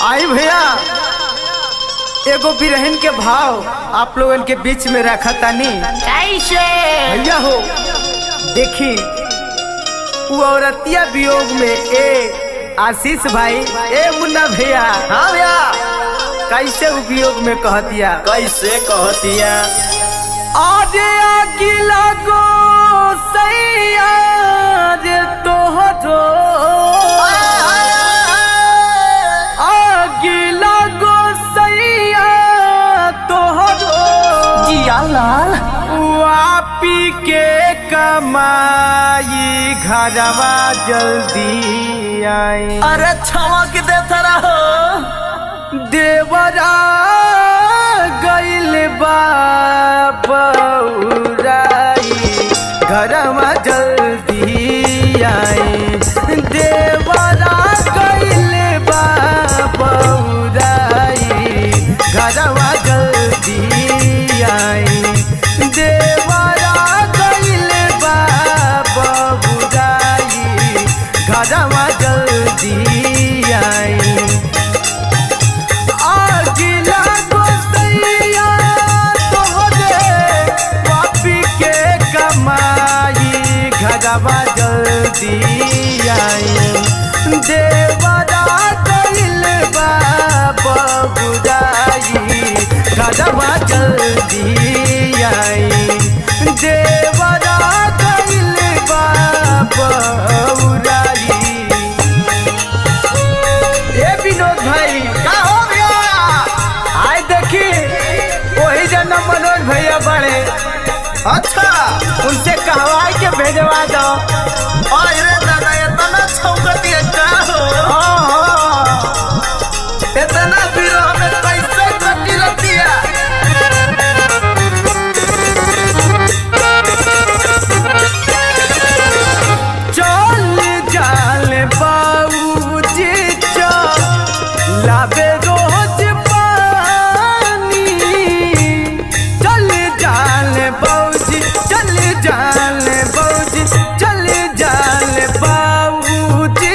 आई भैया एगो बिरहन के भाव आप लोगन के बीच में रखा तानी कैसे भैया हो देखी वो औरतिया वियोग में ए आशीष भाई ए मुन्ना भैया हाँ भैया कैसे वो वियोग में कह दिया कैसे कहतिया आजे अगिला गो सैया जे तोहरो अगिला गो सैया तोहरो जिया लाल वापी के कमाई घरवा जल्दी आई अरे छमक देता रहो देवरा गइल बाबराई घरवा जल्दी आई देवरा गइल बाबराई घरवा जल्दी आई देवरा गइल बाबराई घरवा जल्दी आई आगिला गोसैया तोहरे पापी के कमाई घरवा जल्दी आई देवरा गइल बाबा बुदाई घरवा जल्दी आई देवरा गइल बाबा बुदाई ए विनोद भाई का हो गया आए देखी वही जना मनोज भैया बड़े अच्छा उनसे कहवाई के भेजवा दो अरे दादा इतना छौकतिया का हो हाँ, हाँ। इतना विरह में कैसे कटी रतिया चल जाल बाबूजी लाबे रोज पानी चल जाल बाबूजी चल जाल बाबूजी चल जाल बाबूजी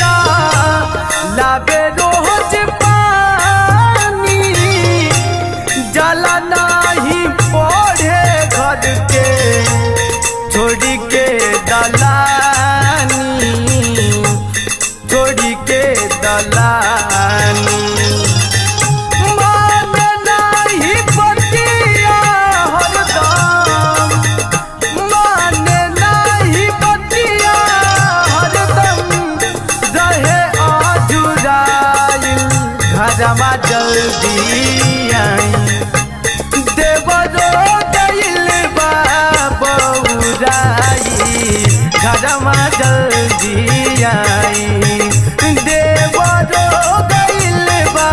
लाबे रोज पानी जला नाही पढ़े घर के छोड़ी के दलानी छोड़ी के दलानी मान नाही बतिया हरदम मान नाही बतिया हरदम रहे आजुराइल घरमा जल्दी आई देवरो गइल बा बौराई घरमा जल्दी आई देवरो गइल बा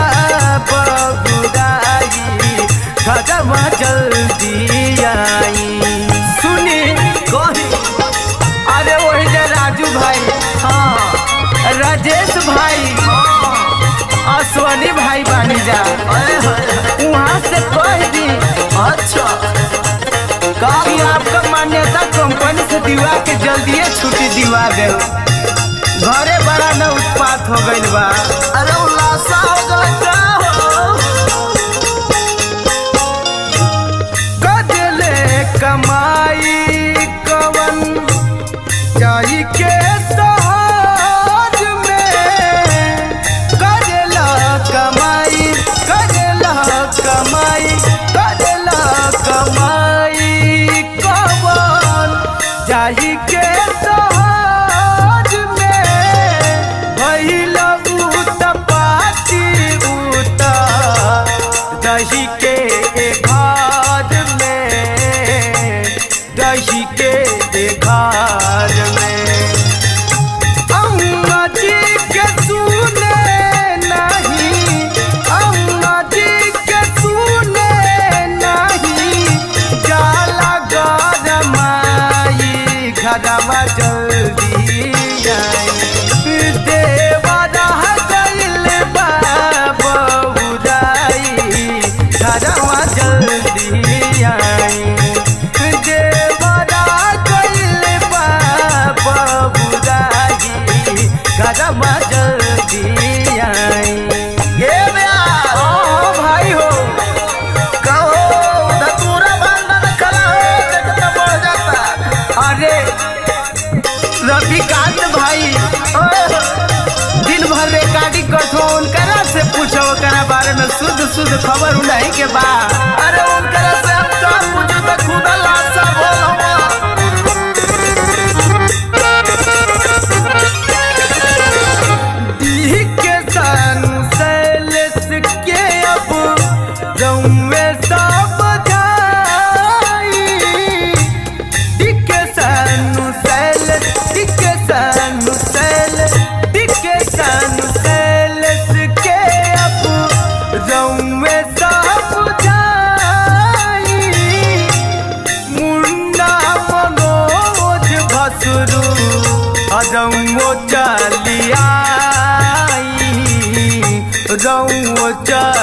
बौराई घरमा जल्दी आई सुनी कही अरे वही जे राजू भाई हाँ राजेश भाई अश्वनी भाई बानी जा अरे हाय वहाँ से कह दी अच्छा कि आपका मान्यता कंपनी से दिवा के जल्दिए छुट्टी दिवा दे घरे बड़ा न उत्पात हो गइल बा अरे उल्लासा हो गया का हो गजले कमाई कवन जाई के सहज में गजला कमाई गजला कमाई गजला कमाई कवन जाई के सहज में भइल उत पाती उत दही के घर में दही के घर में अम्मा जी के सुने नहीं अम्मा जी के सुने नहीं जाला गरमाई घरवा जल्दी आई देवरा गइल बा बहुराई कुछ ओकरा बारे में शुद्ध शुद्ध खबर उड़ाई के बा अरे उनकरा से हम का पूछू तो खुदा लाशा बोल हवा दी के सानु सैलेस के अब जौवे सब जाई दी के सानु सैलेस दी के सानु सैलेस दी के सानु सैलेस के अब जौवे सब जाई मुन्ना मनोज भसुरु अजौ चलिया रौ